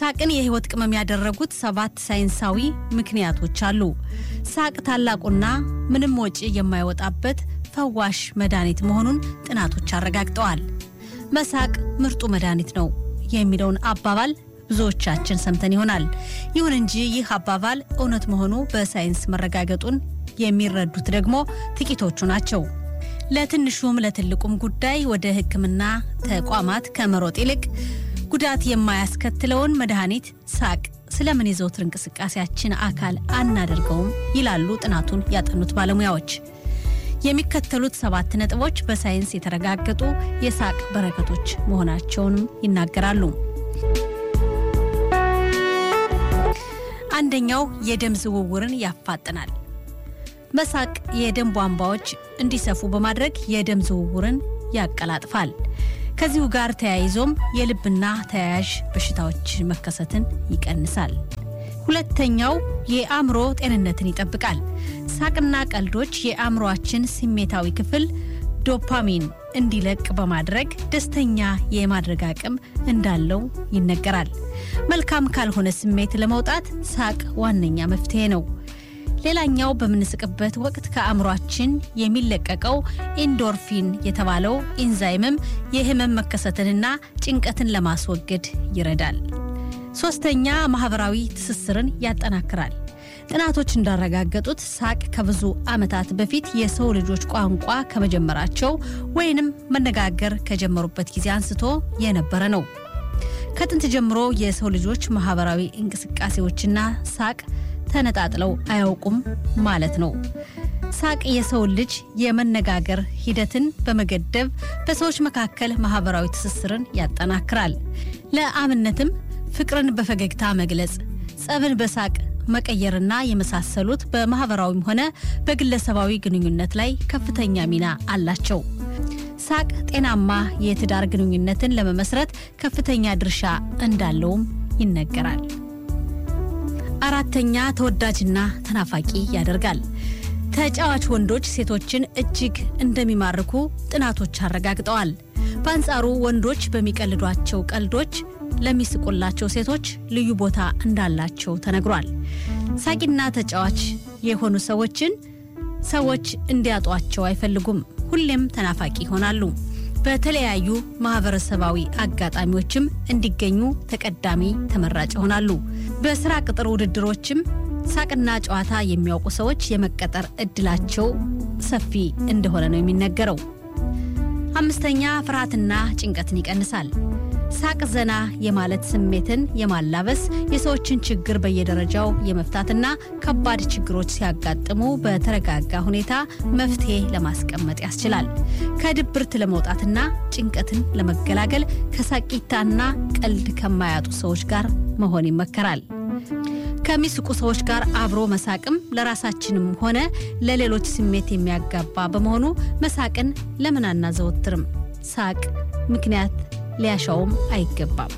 ሳቅን የህይወት ቅመም ያደረጉት ሰባት ሳይንሳዊ ምክንያቶች አሉ። ሳቅ ታላቁና ምንም ወጪ የማይወጣበት ፈዋሽ መድኃኒት መሆኑን ጥናቶች አረጋግጠዋል። መሳቅ ምርጡ መድኃኒት ነው የሚለውን አባባል ብዙዎቻችን ሰምተን ይሆናል። ይሁን እንጂ ይህ አባባል እውነት መሆኑ በሳይንስ መረጋገጡን የሚረዱት ደግሞ ጥቂቶቹ ናቸው። ለትንሹም ለትልቁም ጉዳይ ወደ ሕክምና ተቋማት ከመሮጥ ይልቅ ጉዳት የማያስከትለውን መድኃኒት ሳቅ ስለምን የዘውትር እንቅስቃሴያችን አካል አናደርገውም ይላሉ ጥናቱን ያጠኑት ባለሙያዎች። የሚከተሉት ሰባት ነጥቦች በሳይንስ የተረጋገጡ የሳቅ በረከቶች መሆናቸውንም ይናገራሉ። አንደኛው የደም ዝውውርን ያፋጥናል። መሳቅ የደም ቧንቧዎች እንዲሰፉ በማድረግ የደም ዝውውርን ያቀላጥፋል። ከዚሁ ጋር ተያይዞም የልብና ተያያዥ በሽታዎች መከሰትን ይቀንሳል። ሁለተኛው የአእምሮ ጤንነትን ይጠብቃል። ሳቅና ቀልዶች የአእምሮአችን ስሜታዊ ክፍል ዶፓሚን እንዲለቅ በማድረግ ደስተኛ የማድረግ አቅም እንዳለው ይነገራል። መልካም ካልሆነ ስሜት ለመውጣት ሳቅ ዋነኛ መፍትሄ ነው። ሌላኛው በምንስቅበት ወቅት ከአእምሯችን የሚለቀቀው ኢንዶርፊን የተባለው ኢንዛይምም የህመም መከሰትንና ጭንቀትን ለማስወገድ ይረዳል። ሶስተኛ ማህበራዊ ትስስርን ያጠናክራል። ጥናቶች እንዳረጋገጡት ሳቅ ከብዙ ዓመታት በፊት የሰው ልጆች ቋንቋ ከመጀመራቸው ወይንም መነጋገር ከጀመሩበት ጊዜ አንስቶ የነበረ ነው። ከጥንት ጀምሮ የሰው ልጆች ማህበራዊ እንቅስቃሴዎችና ሳቅ ተነጣጥለው አያውቁም ማለት ነው። ሳቅ የሰው ልጅ የመነጋገር ሂደትን በመገደብ በሰዎች መካከል ማህበራዊ ትስስርን ያጠናክራል። ለአብነትም ፍቅርን በፈገግታ መግለጽ፣ ጸብን በሳቅ መቀየርና የመሳሰሉት በማህበራዊም ሆነ በግለሰባዊ ግንኙነት ላይ ከፍተኛ ሚና አላቸው። ሳቅ ጤናማ የትዳር ግንኙነትን ለመመስረት ከፍተኛ ድርሻ እንዳለውም ይነገራል። አራተኛ ተወዳጅና ተናፋቂ ያደርጋል። ተጫዋች ወንዶች ሴቶችን እጅግ እንደሚማርኩ ጥናቶች አረጋግጠዋል። በአንጻሩ ወንዶች በሚቀልዷቸው ቀልዶች ለሚስቁላቸው ሴቶች ልዩ ቦታ እንዳላቸው ተነግሯል። ሳቂና ተጫዋች የሆኑ ሰዎችን ሰዎች እንዲያጧቸው አይፈልጉም። ሁሌም ተናፋቂ ይሆናሉ። በተለያዩ ማህበረሰባዊ አጋጣሚዎችም እንዲገኙ ተቀዳሚ ተመራጭ ይሆናሉ። በስራ ቅጥር ውድድሮችም ሳቅና ጨዋታ የሚያውቁ ሰዎች የመቀጠር እድላቸው ሰፊ እንደሆነ ነው የሚነገረው። አምስተኛ ፍርሃትና ጭንቀትን ይቀንሳል። ሳቅ ዘና የማለት ስሜትን የማላበስ የሰዎችን ችግር በየደረጃው የመፍታትና ከባድ ችግሮች ሲያጋጥሙ በተረጋጋ ሁኔታ መፍትሄ ለማስቀመጥ ያስችላል። ከድብርት ለመውጣትና ጭንቀትን ለመገላገል ከሳቂታና ቀልድ ከማያጡ ሰዎች ጋር መሆን ይመከራል። ከሚስቁ ሰዎች ጋር አብሮ መሳቅም ለራሳችንም ሆነ ለሌሎች ስሜት የሚያጋባ በመሆኑ መሳቅን ለምን አናዘወትርም? ሳቅ ምክንያት ሊያሻውም አይገባም።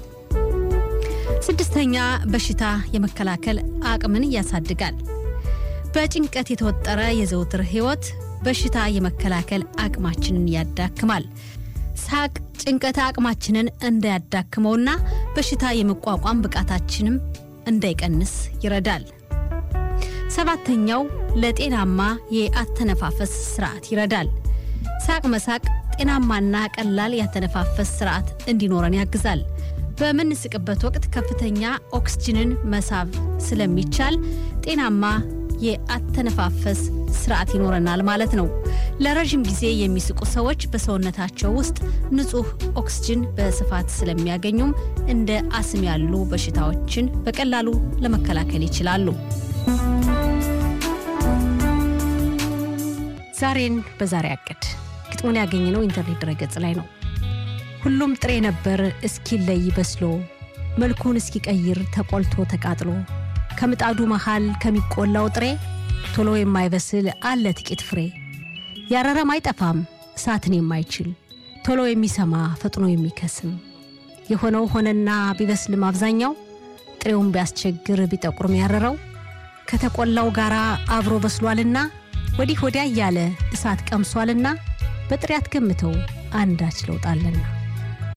ስድስተኛ በሽታ የመከላከል አቅምን ያሳድጋል። በጭንቀት የተወጠረ የዘውትር ሕይወት በሽታ የመከላከል አቅማችንን ያዳክማል። ሳቅ ጭንቀት አቅማችንን እንዳያዳክመውና በሽታ የመቋቋም ብቃታችንም እንዳይቀንስ ይረዳል። ሰባተኛው ለጤናማ የአተነፋፈስ ስርዓት ይረዳል። ሳቅ መሳቅ ጤናማና ቀላል ያተነፋፈስ ስርዓት እንዲኖረን ያግዛል። በምንስቅበት ወቅት ከፍተኛ ኦክስጅንን መሳብ ስለሚቻል ጤናማ የአተነፋፈስ ስርዓት ይኖረናል ማለት ነው። ለረዥም ጊዜ የሚስቁ ሰዎች በሰውነታቸው ውስጥ ንጹህ ኦክስጅን በስፋት ስለሚያገኙም እንደ አስም ያሉ በሽታዎችን በቀላሉ ለመከላከል ይችላሉ። ዛሬን በዛሬ አቅድ ግጥሙን ያገኘነው ኢንተርኔት ድረገጽ ላይ ነው። ሁሉም ጥሬ ነበር እስኪለይ በስሎ መልኩን እስኪቀይር ተቆልቶ ተቃጥሎ ከምጣዱ መሃል ከሚቆላው ጥሬ ቶሎ የማይበስል አለ ጥቂት ፍሬ ያረረም አይጠፋም እሳትን የማይችል ቶሎ የሚሰማ ፈጥኖ የሚከስም የሆነው ሆነና ቢበስልም አብዛኛው ጥሬውን ቢያስቸግር ቢጠቁርም ያረረው ከተቆላው ጋር አብሮ በስሏልና ወዲህ ወዲያ እያለ እሳት ቀምሷልና በጥሬ አትገምተው አንዳች ለውጣለና